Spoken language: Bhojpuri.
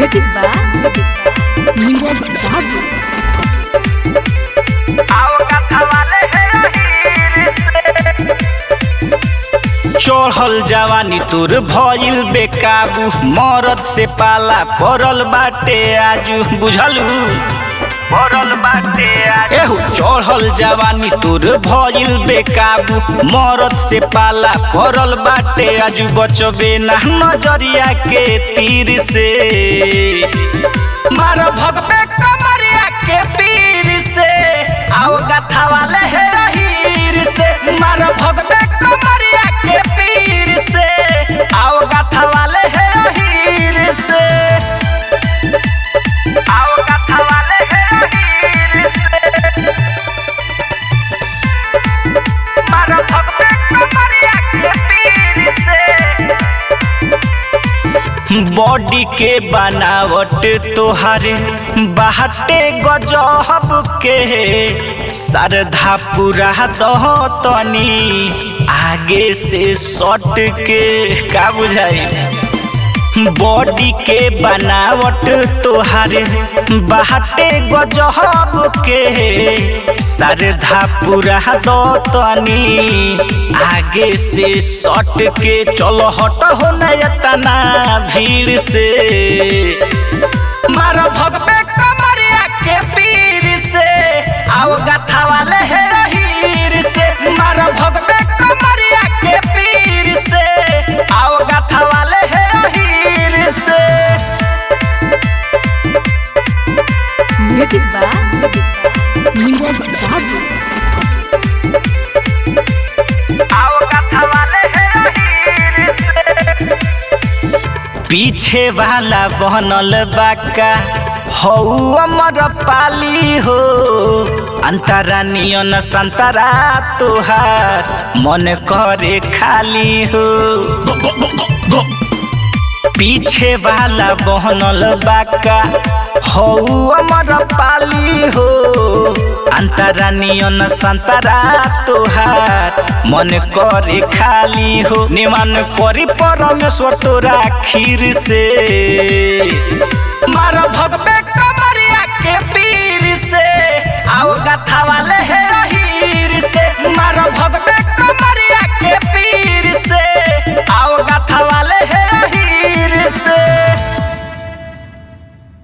Music by Neeraj Babu. चढ़ल जवानी तोर भइल बेकाबू मरद से पाला पड़ल बाटे आजू बुझलू पड़ल बाटे एहू चढ़ल जवानी तोर भइल बेकाबू मरद से पाला पड़ल बाटे आजू बचबे ना नजरिया के तीर से मार भगबे कमरिया के पीर से आओ गथा वाले हे हीर से मार भगबे कमरिया के पीर से आओ गथा वाले हे हीर से आओ गथा वाले हे हीर से मार भगबे कमरिया के पीर से बॉडी के बनावट तोहारे बाहटे गजहब के सरधा पूरा दह तनी आगे से सट के का बुझाई बॉडी के बनावट तोहारे बाहटे गजहब के सरधा पूरा दो तनी आगे से सट के चलो हट हो नयतना भीड़ से मारो भगबे कमरिया के पीर से आओ गथा वाले हे हीर से मारो भगबे कमरिया के पीर से आओ गथा वाले हे हीर से Music by Neeraj Babu. आओ गथा वाले हे हीर से पीछे वाला बनल बाका हौ अमर पाली हो अंतरा नियन संतरा तोहार मन करे खाली हो पीछे वाला बहनल बाका हौ अमर पाली हो अंतरा नियन संतरा तोहार मन करे खाली हो निमान करी परमेश्वर तोरा खीर से मार भगबे